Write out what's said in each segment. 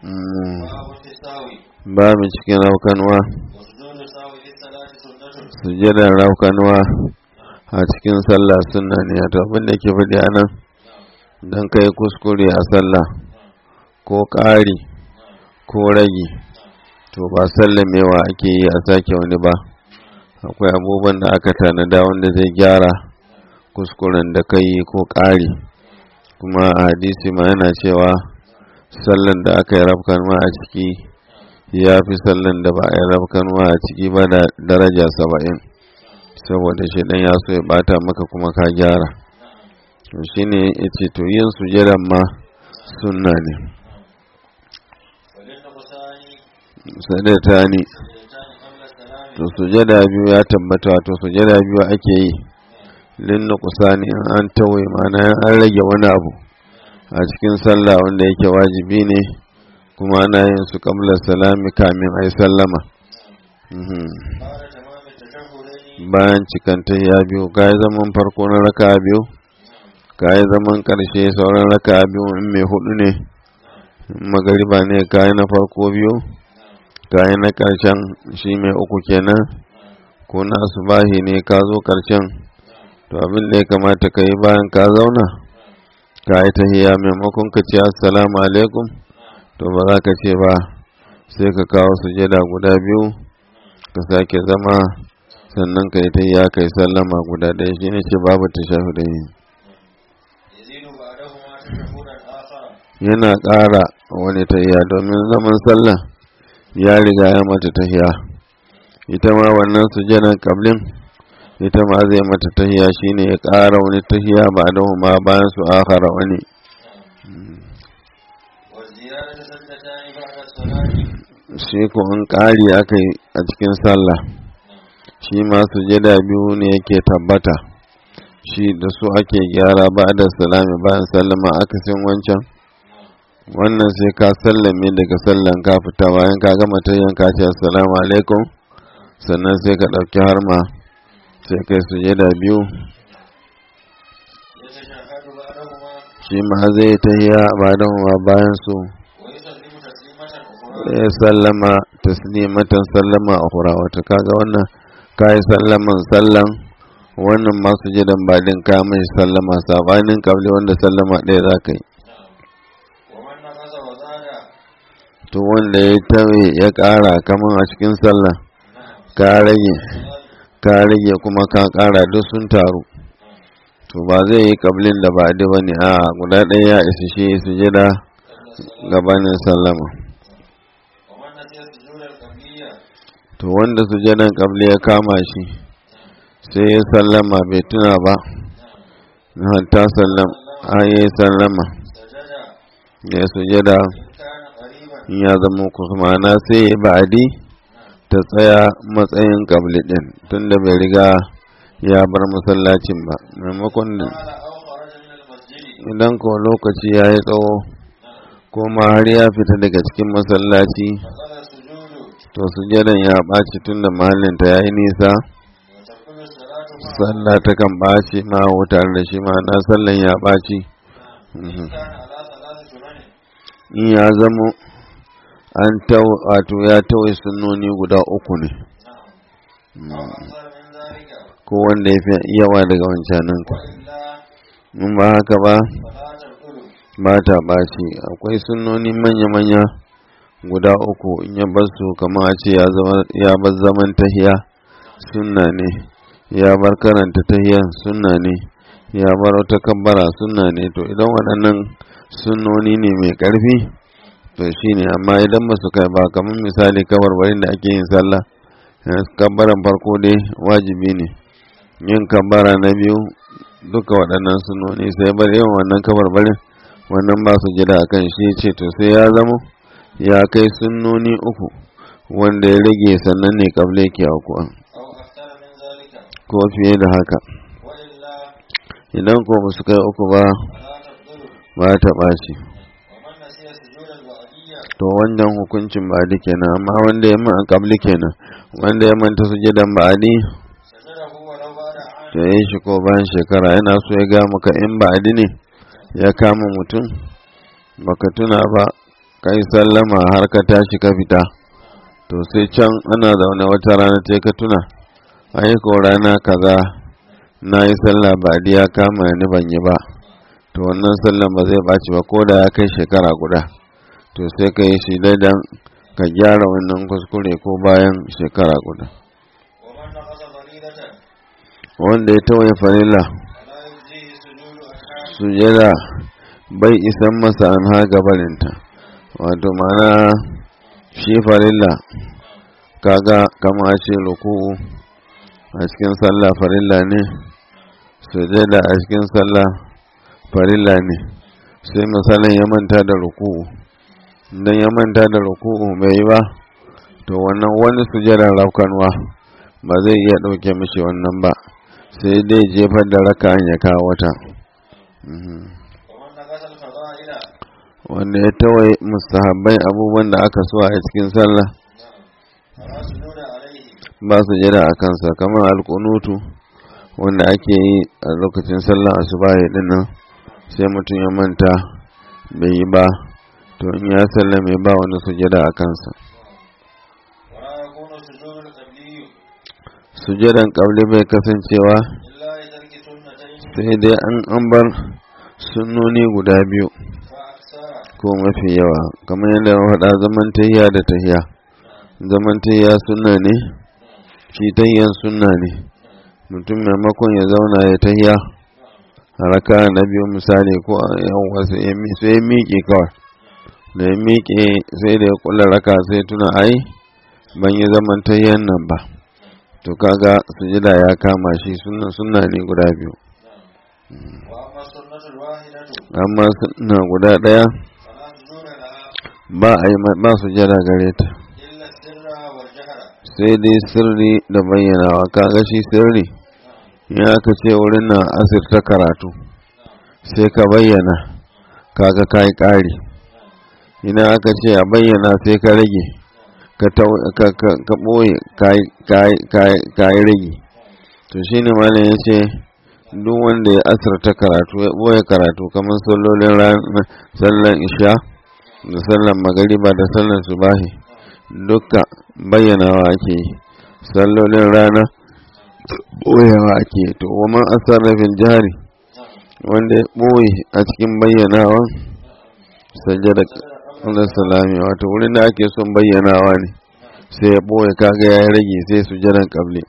Mm. باب في السهو babu cikin raukanuwa وسجود السهو في الصلاة سنة sujadar raukanuwa a cikin sallah sunna ne to abin da ke faɗi a nan don kai kuskure a sallah ko ƙari ko rage to ba sallamewa ake yi a sake wani ba akwai abubuwan da aka tanada wanda zai gyara kuskuren da ka yi ko ƙari kuma a hadisi ma yana cewa sallan da aka yi rafkanwa a ciki ya fi sallan da ba a yi rafkanwa a ciki ba da daraja saba'in saboda shi dan ya so ya bata maka kuma ka gyara to shine yace to yin sujadan ma sunna ne وللنقصان sadata ne سجدتان قبل السلام to sujada biyu ya tabbata to sujada biyu ake yi lin nuqsani in an tawaye ma'ana in an rage wani abu a cikin sallah wanda yake wajibi ne kuma ana yin su qabla salami kamin ai sallama Mhm. بعد تمام التشهدين bayan cikanta ya biyu ka yi zaman farko na raka biyu ka yi zaman ƙarshe sauran raka biyu in mai hudu ne in magariba ne ka yi na farko biyu ka yi na ƙarshen shi mai uku kenan ko na asubahi ne ka zo ƙarshen to abin da ya kamata ka yi bayan ka zauna ka yi tahiya maimakon ka ce assalamu alaikum to ba za ka ce ba sai ka kawo sujada guda biyu ka sake zama sannan ka yi ta ya kai sallama guda ɗaya shi ne ce babu ta shafi da yi يزيد بعدهما تشهدا آخر yana ƙara wani tahiya domin zaman sallah ya riga ya mata tahiya ita ma wannan sujadan kablin ita ma zai mata tahiya shine ya ƙara wani tahiya ba da ma bayan su akhara wani والزيادة سجدتان بعد الصلاة shi ko an ƙari aka yi a cikin sallah shi ma sujada biyu ne yake tabbata shi da su ake gyara ba da salami bayan sallama akasin wancan wannan sai ka sallame daga sallan ka fita bayan ka gama ta yanka ce assalamu alaikum sannan sai ka ɗauki harma sai kai sujada biyu يتشهد بعدهما shi ma zai ta yi ba da ma bayan su ويسلم تسليمة أخرى ya sallama taslimatan sallama a hura wata kaga wannan ka yi sallaman sallan wannan masu jidan baɗin ka mai sallama sabanin kabli wanda sallama ɗaya za ka yi ومن نقص وزاد to wanda ya tawe ya ƙara kaman a cikin sallah ka rage ka rage kuma ka ƙara duk sun taru to ba zai yi kablin da ba ba ne a guda ɗaya ya isa shi sujada gabanin sallama ومن نسي السجود القبلية to wanda sujadan kabli ya kama shi sai ya sallama bai tuna ba na hatta sallam a ya sallama سجد ya sujada إن كان قريبا in ya zama kusmana sai ya ba'adi ta tsaya matsayin kabli din tunda bai riga ya bar masallacin ba maimakon da قال أو خرج من المسجد idan ko lokaci ya yi tsawo ko ma har ya fita daga cikin masallaci فقال السجود to sujadan ya ɓaci tunda mahallinta ya yi nisa وتبطل الصلاة معه sallah ta kan ɓaci ma tare da shi ma na sallan ya ɓaci إن كان على ثلاث سنن in ya zamo an tau wato ya tawaye sunnoni guda uku ne نعم أو أكثر من ذلك ko wanda ya fi yawa daga wancanan ka وإلا in ba haka ba فلا تبطل ba ta ɓaci akwai sunnoni manya-manya guda uku in ya bar su kamar a ce ya zama- ya bar zaman tahiya sunna ne ya bar karanta tahiyan sunna ne ya bar wata kabbara sunna ne to idan waɗannan sunnoni ne mai ƙarfi to shine amma idan ba su kai ba kamar misali kabarbarin da ake yin sallah eh, kabbaran farko dai wajibi ne yin kabbara na biyu duka waɗannan sunnoni sai bar yawan wannan kabarbarin wannan ba su jira a kan shi ce to sai ya zamo ya kai sunnoni uku wanda ya rage sannan ne kable ke aukuwa أو أكثر من ذلك ko fiye da haka وإلا idan ko ba su kai uku ba فلا تبطل ba ta ɓaci ومن نسي سجود البعدية to wannan hukuncin ba'adi kenan amma wanda ya man kabli kenan wanda ya manta sujudan ba'adi سجده ولو بعد عام to ya yi shi ko bayan shekara yana so ya ga maka in ba'adi ne ya kama mutum baka tuna ba kai sallama har ka tashi ka fita to sai can ana zaune wata rana ce ka tuna ai ko rana kaza na yi sallah ba ya kama ni ban yi ba to wannan sallan ba zai ɓaci ba ko da ya kai shekara guda to sai ka yi shi daidan ka gyara wannan kuskure ko bayan shekara guda ومن نقص فريضة wanda ya tawaye farilla فلا يجزيه سجود أركان sujada bai isan masa an haga barinta wato mana shi farilla kaga kama a ce ruku'u a cikin sallah farilla ne sujada a cikin sallah farilla ne sai misalin ya manta da ruku'u idan ya manta da ruku'u bai yi ba to wannan wani sujada raukanwa ba zai iya ɗauke mishi wannan ba sai dai jefar da raka'an ya kawo wata Mhm. ومن نقص الفضائل wanda ya tawaye mustahabbai abubuwan da aka so a cikin sallah فلا سجود عليه ba su jira a kansa kamar alkunutu wanda ake yi a lokacin sallah asubahi din nan sai mutum ya manta bai yi ba to in ya sallame ba wani sujada a kansa ولا يكون السجود القبلي sujadan kabli bai kasancewa إلا لترك سنتين sai dai an an bar sunnoni guda biyu فأكثر ko mafi yawa kamar yadda na faɗa zaman tahiya da tahiya zaman tahiya sunna ne shi tahiyan sunna ne mutum maimakon ya zauna ya tahiya a raka na biyu misali ko a yan wasu ya mi- sai ya miƙe kawai da ya miƙe sai da ya kula raka sai tuna ai ban yi zaman tahiyan nan ba to kaga sujida ya kama shi sunna sunna ne guda biyu وأما السنة الواحدة amma sunna guda ɗaya فلا سجود لها ba a yi ma- ba sujada gare ta إلا السر والجهر sai dai sirri da bayyanawa kaga shi sirri ya aka ce wurin na asirta karatu sai ka bayyana kaga ka yi ƙari ina aka ce a bayyana sai ka rage ka tau- ka- ka- ka ɓoye ka yi rage to shi ne malam ya ce duk wanda ya asirta karatu ya ɓoye karatu kamar sallolin rana sallan isha da sallan magariba da sallan subahi duka bayyanawa ake yi sallolin rana ɓoyewa ake to waman asarrafin jari wanda ya ɓoye a cikin bayyanawa sajjada Allah salami wato wurin da ake son bayyanawa ne sai ya ɓoye kaga ya rage sai su jiran ƙabli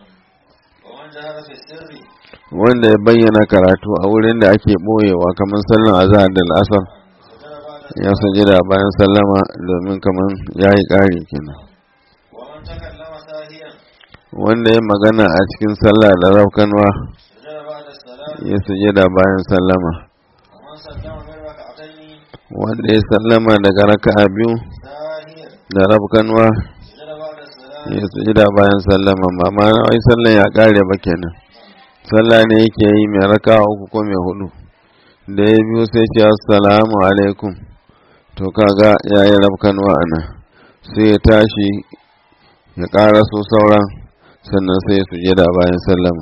ومن جهر في السر wanda ya bayyana karatu a wurin da ake ɓoyewa kamar sallan azhar da al'asar سجد بعد ya sajjada bayan sallama domin kamar ya yi ƙari kenan ومن تكلم ساهيا wanda ya magana a cikin sallah da raukanwa سجد بعد السلام ya sujada bayan sallama ومن سلم من ركعتين wanda ya sallama daga raka'a biyu ساهيا da raukanwa سجد بعد السلام ya sujada bayan sallama ba ma wai sallan ya kare ba kenan sallah ne yake yi mai raka'a uku ko mai hudu da ya biyu sai ce assalamu alaikum to kaga ya yi raukanwa a nan sai ya tashi ya ƙara so sauran sannan sai ya sujada bayan sallama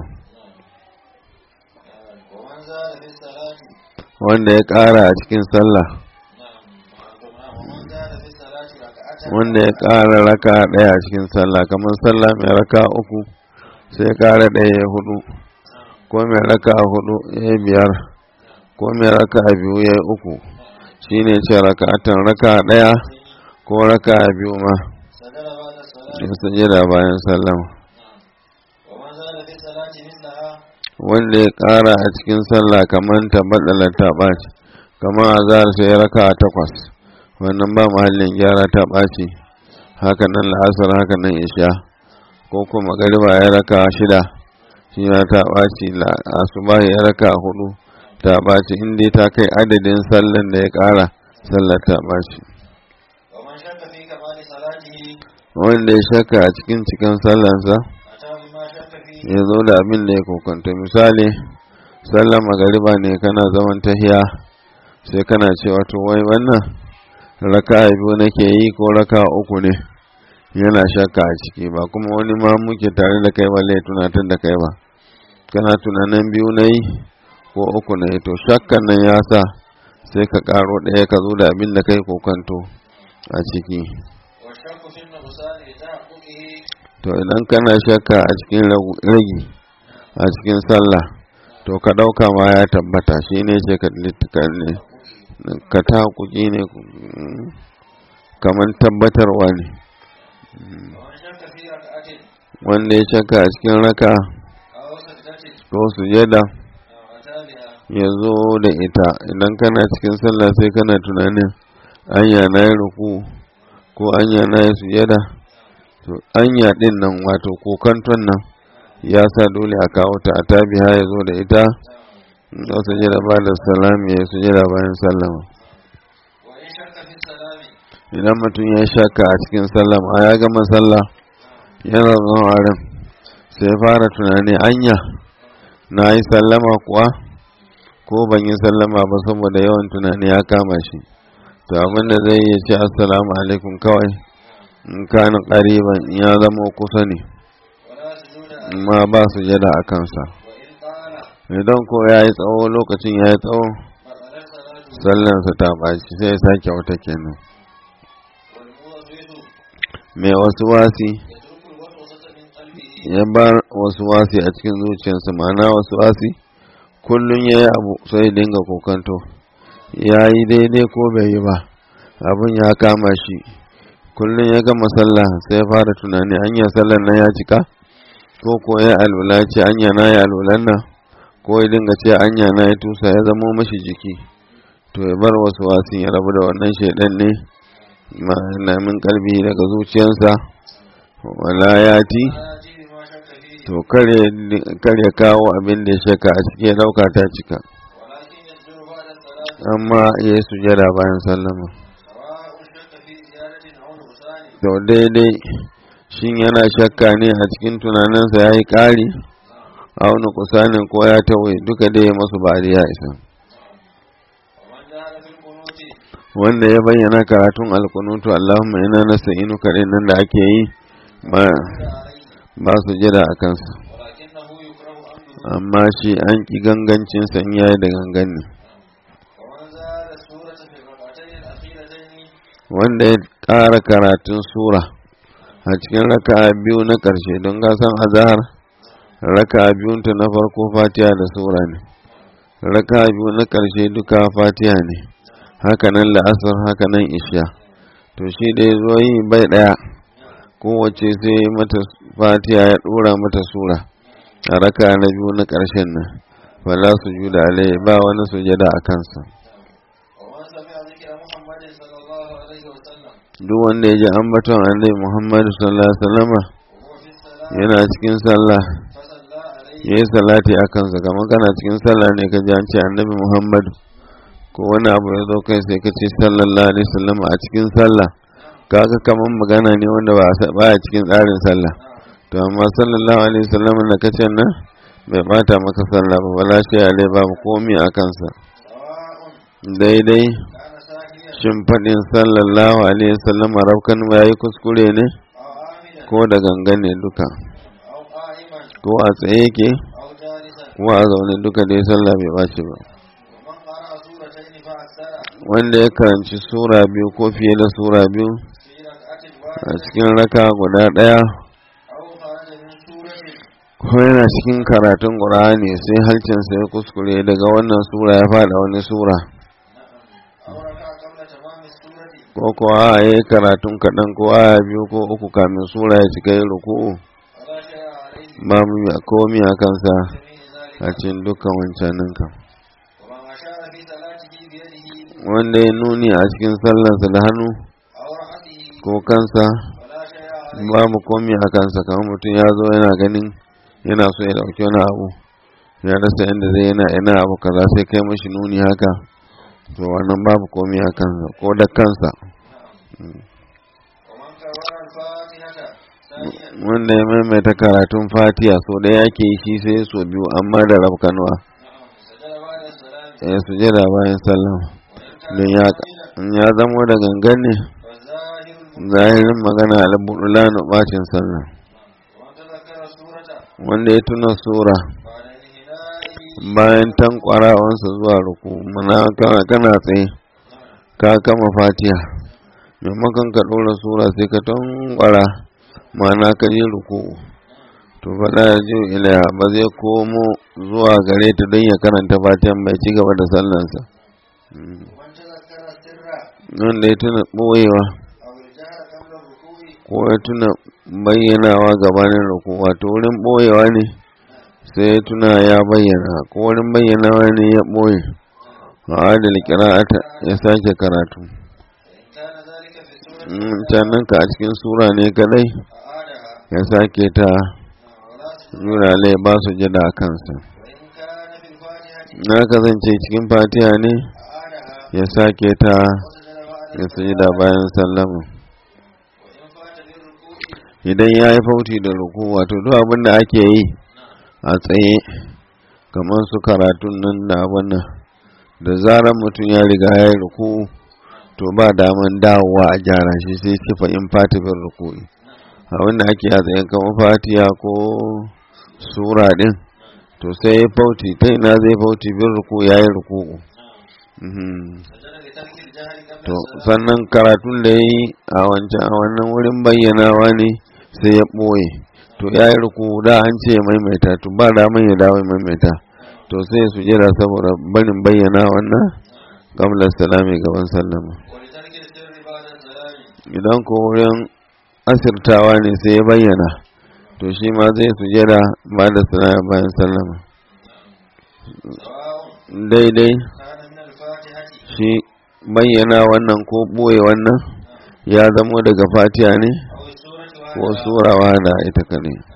ومن زاد في الصلاة wanda ya ƙara a cikin sallah نعم ومن زاد في الصلاة ركعة wanda ya ƙara raka ɗaya a cikin sallah kamar sallah mai raka uku sai ƙara ɗaya ya hudu ko mai raka hudu ya yi biyar ko mai raka biyu ya yi uku shine ce raka'atan raka ɗaya ko raka biyu ma سجد بعد الصلاة ya sajada bayan sallama ومن زاد في الصلاة مثلها wanda ya ƙara a cikin sallah kamar ta baɗala ta ɓaci kamar azhar sai raka takwas wannan ba mahallin gyara ta ɓaci haka nan la'asar haka nan isha ko kuma magariba ya raka shida shi na ta ɓaci asuba ya raka hudu ta ɓaci inda ta kai adadin sallan da ya ƙara sallar ta ɓaci ومن شك في كمال صلاته wanda ya shaka a cikin cikin sallansa أتى بما شك فيه ya zo da abin da ya kokonta misali sallar magariba ne kana zaman tahiya sai kana cewa to wai wannan raka biyu nake yi ko raka uku ne yana shakka a ciki ba kuma wani ma muke tare da kai balle tunatar da kai ba kana tunanin biyu na yi ko uku na yi to shakkan nan ya sa sai ka karo ɗaya ka zo da abin da kai kokanto a ciki والشك في النقصان لتحققه to idan kana shakka a cikin ragu- ragi a cikin sallah to ka ɗauka ma ya tabbata shi ne ce ka ka- ne- ka ta kuki ne mm, kamar tabbatarwa ne ومن شك في ركعة wanda ya shakka a cikin raka أو سجدة ko sujada أو أتى بها ya zo da ita idan kana cikin sallah sai kana tunanin anya na yi ruku ko anya na yi sujada to anya din nan wato kokanton nan ya sa dole a kawo ta a tabiha ya zo da ita da sujada ba da salami ya yi sujada bayan sallama وإن شك في السلام idan mutum ya shaka a cikin sallama ya gama sallah yana zama a ran sai fara tunani anya na yi sallama kuwa ko ban yi sallama ba saboda yawan tunani ya kama shi to abinda zai yi ce assalamu alaikum kawai in kana ƙariban in ya zama kusa ne ولا سجود عليه amma ba su jada a kansa وإن طال idan ko ya yi tsawo lokacin ya yi tsawo بطلت صلاته sallansa ta ɓaci sai ya sake wata kenan والموسوس mai wasu wasi يترك الوسوسة من قلبه ya bar wasu wasi a cikin zuciyarsa ma'ana wasu wasi kullum ya yi abu sai dinga kokanto ya yi daidai ko bai yi ba abin ya kama shi kullum ya gama sallah sai ya fara tunani anya sallar nan ya cika ko ko ya alwala ce anya na ya alwalan nan ko ya dinga ce anya na ya tusa ya zamo mashi jiki to ya bar wasu wasin ya rabu da wannan shaidan ne ma'ana min kalbi daga zuciyarsa wala ya ti لا يأتي بما شك فيه to kare kawo abin da ya shaka a ciki ya dauka ta cika ولكن يسجد بعد الصلاة amma ya yi sujada bayan sallama سواء شك في زيادة أو نقصان to daidai shin yana shakka ne a cikin tunaninsa ya yi ƙari auna kusanin ko ya tawaye duka dai masu bari ya isa ومن جهل في القنوت wanda ya bayyana karatun alkunutu Allahumma ina nasta'inu kaɗai nan da ake yi ba عليه ba su jira a kansa ولكنه يكره أمره amma shi an ƙi gangancinsa in yayi da gangan ne ومن زاد السورة في الركعتين الأخيرتين wanda ya ƙara karatun sura a cikin raka'a biyu na ƙarshe don gasan azahar raka'a biyunta na farko fatiha da sura ne raka'a biyu na ƙarshe duka fatiha ne hakanan la'asar hakanan isha to shi da ya zo yi bai ɗaya kowace sai mata fatiha ya ɗora mata sura a raka'a na biyu na ƙarshen nan fala su juda alai ba wani sujada a kansa ومن سمع ذكر محمد صلى الله عليه وسلم duk wanda ya ji ambaton annabi Muhammadu sallallahu alaihi wasallama وهو في الصلاة yana cikin sallah فصلى عليه ya yi salati a kansa kamar kana cikin sallah ne ka ji an ce annabi Muhammadu ko wani abu ya zo kai sai ka ce sallallahu alaihi wasallam a cikin sallah kaga kamar magana ne wanda ba a ba a cikin tsarin sallah to amma sallallahu alaihi wasallam da ka ce nan bai bata maka sallah ba wala shi alai babu komi a kansa سواء daidai كان ساهيا shin faɗin sallallahu alaihi wasallam rafkan ya yi kuskure ne أو عامدا ko da gangan ne duka أو قائما ko a tsaye yake أو جالسا ko a zaune duka dai sallah bai ɓaci ba ومن قرأ سورتين فأكثر wanda ya karanci sura biyu ko fiye da sura biyu في ركعة a واحدة cikin raka guda ɗaya أو خرج من سورة ko yana cikin karatun ƙur'ani sai halcinsa ya kuskure daga wannan sura ya faɗa wani sura أو ركع قبل تمام السورة ko ko a ya yi karatun kaɗan ko aya biyu ko uku kamin sura ya cika yi ruku'u فلا شيء عليه ba mu yi komi a kansa جميع a ذلك cikin dukkan wancanin kan ومن أشار في صلاته بيده wanda ya nuni a cikin sallarsa da hannu أو رأسه ko kansa فلا شيء عليه babu komi a kansa kamar mutum ya zo yana ganin yana so ya ɗauki wani abu ya rasa inda zai yana ina abu kaza sai kai mashi nuni haka to wannan babu komi a kansa ko da kansa ومن كرر الفاتحة ثانيا wanda ya maimaita karatun fatiha so da yake yi shi sai so biyu amma da rabkanwa سجد بعد السلام ya sujada bayan sallama وإن don كان ya قليلا in ya zamo da gangan ne فالظاهر zahirin magana albudulanu bacin sallah ومن تذكر السورة wanda ya tuna sura بعد انحنائه bayan tankwarawansa zuwa ruku mana kana kana tsaye ka kama fatiha maimakon ka ɗora sura sai ka tankwara mana ka je ruku to faɗa ya ji ilaya ba zai komo zuwa gare ta don ya karanta fatihan bai ci gaba da sallansa ومن تذكر السر wanda ya tuna ɓoyewa أو الجهر قبل الركوع ko ya tuna bayyanawa gabanin ruku wato wurin ɓoyewa ne sai ya tuna ya bayyana ko wurin bayyanawa ne ya ɓoye a adal kira'ata ya sake karatu فإن كان ذلك في السورة in can nan ka a cikin sura ne kadai أعادها ya sake ta ولا سجود jurale ba su jada a kansa وإن كان في الفاتحة na kasance cikin fatiha ne أعادها ya sake ta وسجد بعد ya sujada bayan sallama وإن فات بالركوع idan ya yi fauti da ruku wato duk abin da ake yi a tsaye kamar su karatun nan da abin nan da zarar mutum ya riga ya yi ruku to ba daman dawowa a gyara shi sai ce fa in fati bin ruku abin da ake a tsaye kamar fatiya ko sura din to sai ya fauti ta ina zai fauti bin ruku ya yi ruku سجد لترك الجهر قبل to السلام sannan karatun da ya yi a wancan a wannan wurin bayyanawa ne sai ya ɓoye to ya yi ruku da an ce ya maimaita to ba daman ya dawo ya maimaita to sai ya sujera saboda barin bayyana wannan gamlar salami gaban sallama ولترك السر بعد السلام idan ko wurin asirtawa ne sai ya bayyana to shi ma zai sujera ba da salama bayan sallama سواء daidai كان من الفاتحة shi bayyana wannan ko ɓoye wannan ya zamo daga fatiha ne أو السورة ko وحدها surawa da ita kadai